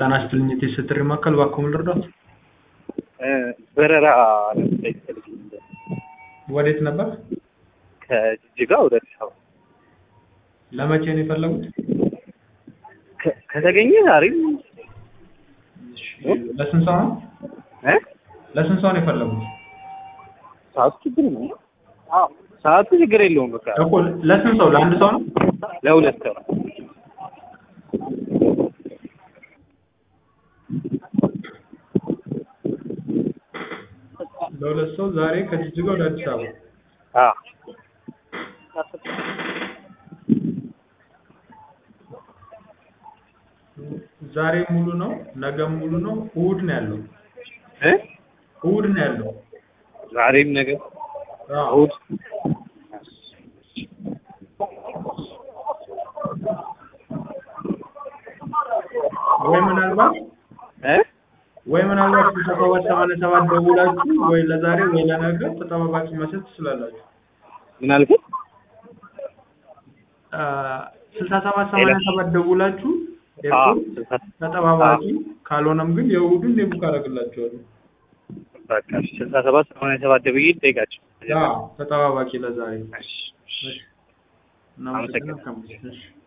ጤና ይስጥልኝ የቴስት ጥሪ ማዕከል እባክዎ ምን ልርዳዎት? በረራ ለመጠየቅ ፈልጌ ነበር። ወዴት ነበር? ከጅጅጋ ወደ አዲስ አበባ ለመቼ ነው የፈለጉት? ከ- ከተገኘ አሪፍ ለስንት ሰው ነው? እ? ለስንት ሰው ነው የፈለጉት? ሰዓቱ ችግር ነው። አዎ ሰዓቱ ችግር የለውም። በቃ እኮ ለስንት ሰው? ለአንድ ሰው ነው? ለሁለት ሰው ለሁለት ሰው ዛሬ ከጅጅጋ ወደ አዲስ አበባ አዎ ዛሬ ሙሉ ነው፣ ነገም ሙሉ ነው፣ እሑድ ነው ያለው። እ? እሑድ ነው ያለው። ዛሬም ነገር አዎ። እሑድ ወይ ምናልባት እ? ወይ ምናልባት ስልሳ ሰባት ሰማንያ ሰባት ደውላችሁ ወይ ለዛሬ ወይ ለነገ ተጠባባቂ መስጠት ትችላላችሁ። ምን አልከኝ? ስልሳ ሰባት ሰማንያ ሰባት ደውላችሁ አዎ ኤርፖርት ተጠባባቂ ካልሆነም ግን የእሑዱን የቡክ አደርግላችኋለሁ። በቃ እሺ፣ ስልሳ ሰባት ሰማንያ ሰባት ደብዬ ልጠይቃቸው። አዎ ተጠባባቂ ለዛሬ እሺ፣ እሺ። እናመሰግናለን። እሺ